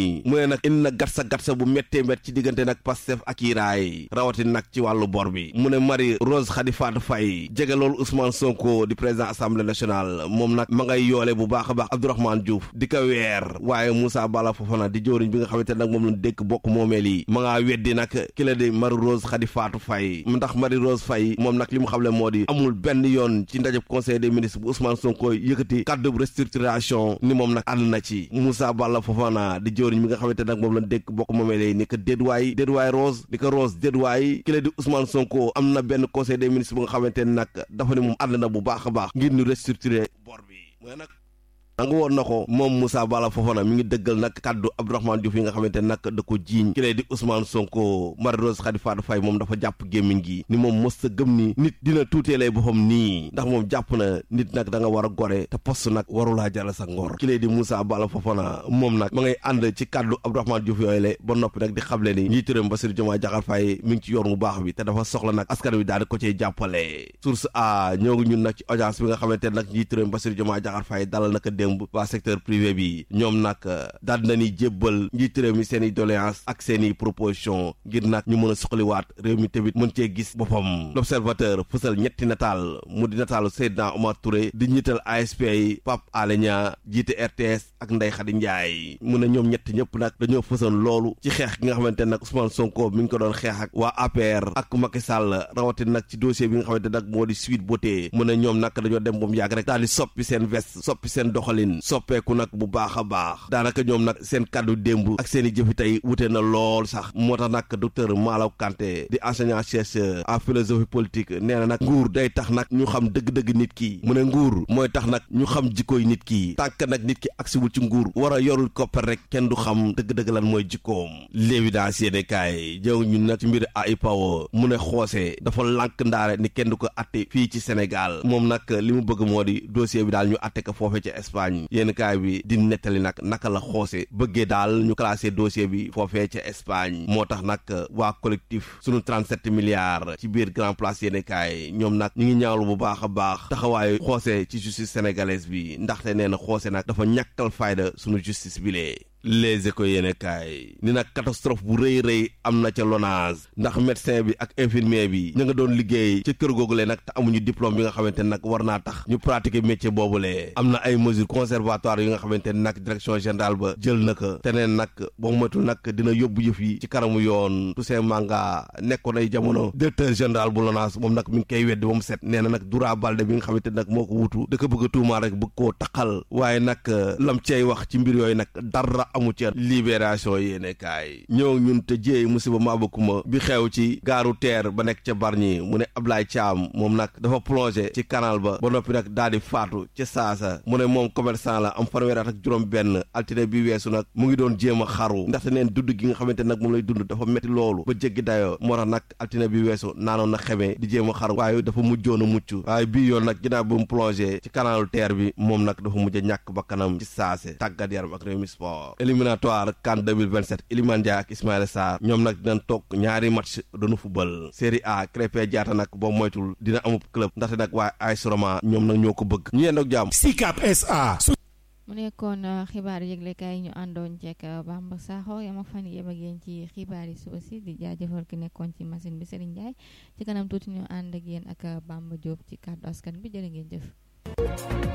nii mu ne nag indi na gatsa gatsa bu méttee mét ci diggante nag Pastef ak Iraay rawatina nag ci wàllu bor bi mu ne Marie Rose Khady Fatou Faye jege loolu Ousmane Sonko di président assemblée nationale moom nag ma ngay yoole bu baax a baax Abdourahmane Diouf di ko weer waaye Moussa Bala Fofana di jëwriñ bi nga xamante nag moom lañ dékk bokk moomeel yi ma ngaa weddi nag ki la di Marie Rose Khady Fatou Faye ndax Marie Rose Faye moom nag li mu xamle moo di amul benn yoon ci ndajeb conseil des ministres bu Ousmane Sonko yëkkati kàddu restructuration ni moom nag ànd na ci Moussa Balla Fofana di jëwriñ mi nga xamante nag moom lañ dékk bokk moomee lay ni ko dédwaay dédwaay Rose di ko Rose dédwaay ki la di Ousmane Sonko am na benn conseil des ministres bu nga xamante ne nag dafa ne moom ànd na bu baax a baax ngir ñu restructurer bor bi mooy nag nanga woon na ko moom Moussa Bala Fofana mi ngi dëggal nag kàddu Abdourahmane Diouf yi nga xamante nag da ko jiiñ ki lay di Ousmane Sonko Marie Rose Khady Fatou Faye moom dafa jàpp gémmiñ gi ni moom mos sa gëm ni nit dina tuuteelee boppam nii ndax moom jàpp na nit nag da nga war a gore te poste nag warulaa jara sa ngor ki lay di Moussa Bala Fofana moom nag ma ngay ànd ci kàddu Abdourahmane Diouf yooyu le ba noppi nag di xamle ni njiitu réew mi Bassirou Diomaye Diakhar Faye mi ngi ci yoon bu baax bi te dafa soxla nag askan wi daal di ko cee jàppale source a ñoo ngi ñun nag ci audience bi nga xamante nag njiitu réew mi Bassirou Diomaye Diakhar Faye dalal naka démb waa secteur privé bi ñoom nag daal nañuy jébbal njiitu réew mi seen i doléance ak seen i proposition ngir nag ñu mën a suqaliwaat réew mi tamit mën cee gis boppam l'observateur fësal ñetti nataal mu di nataalu Seydina Omar Touré di njiital ASP yi Pape Alé Niang jiite RTS ak Ndeye Khady Ndiaye mu ne ñoom ñett ñëpp nag dañoo fësal loolu ci xeex gi nga xamante nag Ousmane Sonko mi ngi ko doon xeex ak waa APR ak Macky Sall rawatina nag ci dossier bi nga xamante nag moo di Sweet Beauté mu ne ñoom nag dañoo dem ba mu yàgg rek daal di soppi seen veste soppi seen doxalin soppeeku nag bu baax a baax daanaka ñoom nag seen kàddu démb ak seen i jëfi tey wute na lool sax moo tax nag docteur Malaw Kanté di enseignant chercheur en philosophie politique nee na nag nguur day tax nag ñu xam dëgg-dëgg nit ki mu ne nguur mooy tax nag ñu xam jikkoy nit ki tànk nag nit ki agsiwul ci nguur war a yorul koppar rek kenn du xam dëgg-dëgg lan mooy jikkoom l'évidence yéene kaay jëw ñun nag ci mbir AIPAO mu ne xoose dafa lànk ndaare ni kenn du ko atte fii ci Sénégal moom nag li mu bëgg moo di dossier bi daal ñu atte ko foofe ci Espagne yéen kaay bi di nettali nag naka la xoose bëggee daal ñu classé dossier bi foofee ca Espagne moo tax nag waa collectif sunu 37 milliards ci biir grand place yéene kaay ñoom nag ñu ngi ñaawlu bu baax a baax taxawaayu xoose ci justice sénégalaise bi ndaxte nee na xoose nag dafa ñàkkal fayda sunu justice bi lee les écoles yéene kaay ni nag catastrophe bu rëy rëy am na ca LONASE ndax médecin bi ak infirmier bi ñu nga doon liggéey ca kër googule nag te amuñu diplôme bi nga xamante ne nag war naa tax ñu pratiquer métier boobule am na ay mesures conservatoires yi nga xamante ne nag direction générale ba jël na ko te neen nag boo moytul nag dina yóbbu yëf yi ci kanamu yoon Toussaint Manga nekkoon ay jamono directeur général bu LONASE moom nag mi ngi koy weddi ba mu set nee na nag Doura Baldé bi nga xamante ne nag moo ko wutu da ko bëgg a tuumaa rek bëgg koo taqal waaye nag lam cey wax ci mbir yooyu nag dara amu ci libération yéene kaay ñëw ñun te jéey musiba maabakuma bi xew ci gaaru teer ba nekk ca Bargny mu ne Ablaye Thiam moom nag dafa plongé ci canal ba ba noppi nag daal di faatu ca saasa mu ne moom commerçant la am fanweeri at ak juróom benn altine bi weesu nag mu ngi doon jéem a xaru ndaxte neen dund gi nga xamante nag moom lay dund dafa metti loolu ba jéggi dayoo moo tax nag altine bi weesu naanoon na xeme di jéem a xaru waaye dafa mujjoon a mucc waaye bii yoon nag ginnaaw bi mu plongé ci canalu teer bi moom nag dafa mujj a ñàkk ba kanam ci saase tàggat yaram ak Rewmi Sport éliminatoire CAN 2027 Iliman Ndiaye ak Ismaïla Sarr ñoom nag dinañ toog ñaari match doonu football Série A Krépin Diatta nag boo moytul dina amub club ndaxte nag waaye AS Roma ñoom nag ñoo ko bëgg ñu yendoog jàmm SICAP SA mu nekkoon xibaar yëglekaay ñu àndoon ceek Bamba Sakho yam ak fan yem ak yéen ci xibaar yi su aussi di jaajëfal ki nekkoon ci machine bi Serigne Ndiaye ci kanam tuuti ñu ànd ak yéen ak Bamba Diop ci kàddu askan bi jërë ngeen jëf